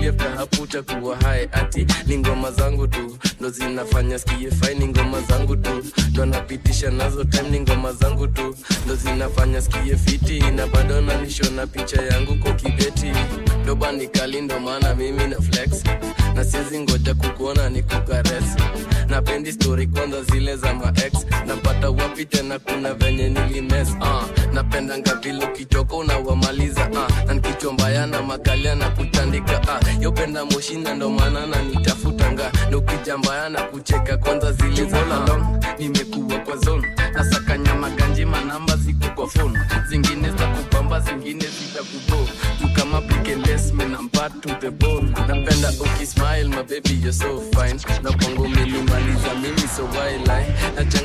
baby after hapo utakuwa hai ati ni ngoma zangu tu ndo zinafanya skie fine ni ngoma zangu tu ndo napitisha nazo time ni ngoma zangu tu ndo zinafanya skie fiti na bado nanishona picha yangu kwa kibeti doba ni kali ndo maana mimi na flex na siwezi ngoja kukuona ni kukares napendi story kwanza zile za maex napata wapi tena kuna venye nilimes uh, napendanga vile ukichoka unawamaliza uh, na nikichwa mbaya na makalia na kutandika uh, yopenda moshina ndo maana na nitafutanga na ukija mbaya na kucheka kwanza zile za uh, nimekuwa kwa zone nasakanya maganji manamba ziko kwa phone zingine za kupamba zingine zitakubo tu kama pikeless man I'm bad to the bone napenda ukismile my baby you're so fine na kwangu milimaliza mimi so why lie nachanga